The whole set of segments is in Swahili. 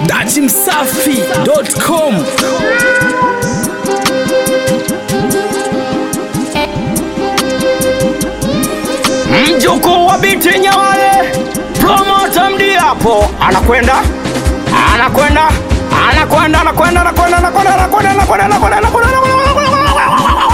dachimsafi.com mjukuu wa biti Nyawale, promota Mdiapo anakwenda anakwenda anakwenda anakwenda anakwenda anakwenda anakwenda anakwenda anakwenda anakwenda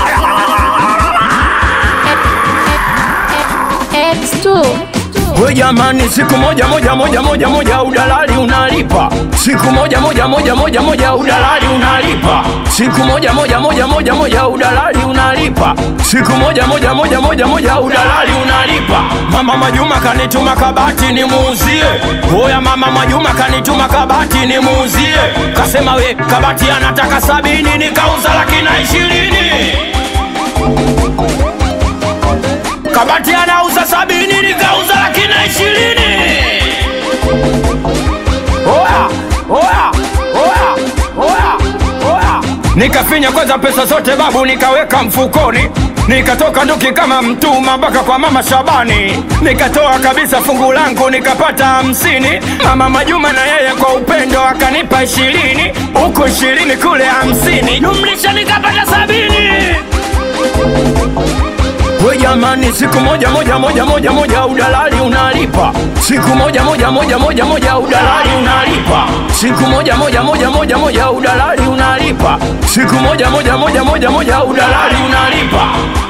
X2 We jamani, siku moja moja moja moja moja udalali unalipa, siku moja moja moja moja moja udalali unalipa, siku moja moja moja moja moja udalali unalipa, siku moja moja moja moja moja udalali unalipa. Mama Majuma kanituma kabati nimuuzie, oya mama Majuma kanituma kabati nimuuzie, kasema we kabati anataka sabini, nikauza laki na ishirini kabati anauza sabini nikauza laki na ishirini oya oya oya oya oya nikafinya kwanza pesa zote babu nikaweka mfukoni nikatoka nduki kama mtuma mpaka kwa mama Shabani nikatoa kabisa fungu langu nikapata hamsini mama Majuma na yeye kwa upendo akanipa ishirini huku ishirini kule hamsini jumlisha nikapata sabini We jamani, siku moja moja moja moja moja udalali unalipa, siku moja moja moja moja moja udalali unalipa, siku moja moja moja moja moja udalali unalipa, siku moja moja moja moja moja udalali unalipa.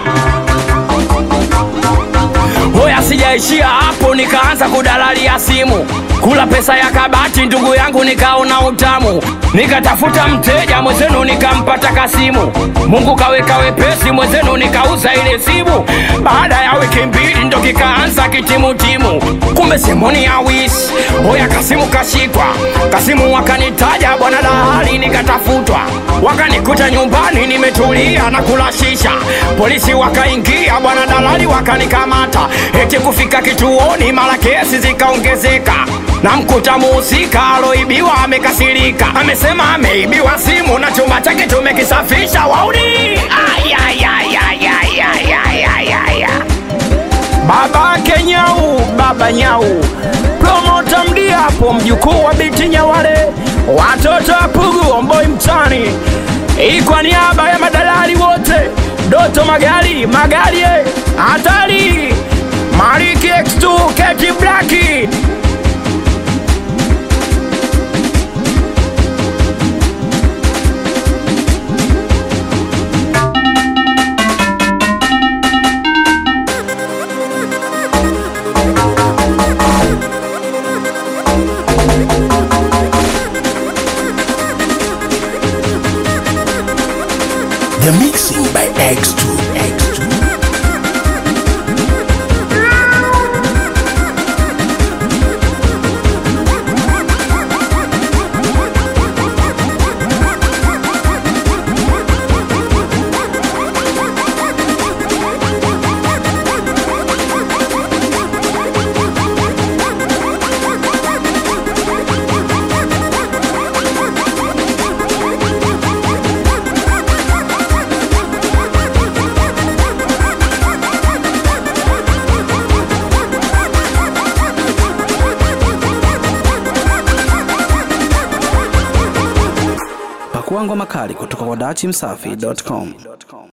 Hoya, sijaishia hapo, nikaanza kudalalia simu, kula pesa ya kabati, ndugu yangu, nikaona utamu, nikatafuta mteja mwenzenu, nikampata Kasimu. Mungu kaweka wepesi, mwenzenu nikauza ile simu. Baada ya wiki mbili ndo kikaanza kitimutimu, kumbe simoni ya wisi. Hoya, Kasimu kashikwa, Kasimu wakanitaja bwana dalali, nikatafutwa, wakanikuta nyumbani nimetulia na kula shisha. Polisi wakaingia, bwana dalali wakanikamata, eti kufika kituoni, mara kesi zikaongezeka na mkuta muhusika aloibiwa amekasirika, amesema ameibiwa simu na chumba chake tumekisafisha. Wauni Ay, ay, ay, ay, ay, ay, ay, ay, ay, ay. babake Nyau, baba Nyau, promota Mdiapo, mjukuu wa biti Nyawale, watoto wa Pugu, Omboi mtani, hii kwa niaba ya madalali wote, Doto Magari, Magari eh, hatari, Mariki X2, Keti Blaki The mixing by X2 X2 Pakua ngoma kali kutoka kwa dachimsafi.com.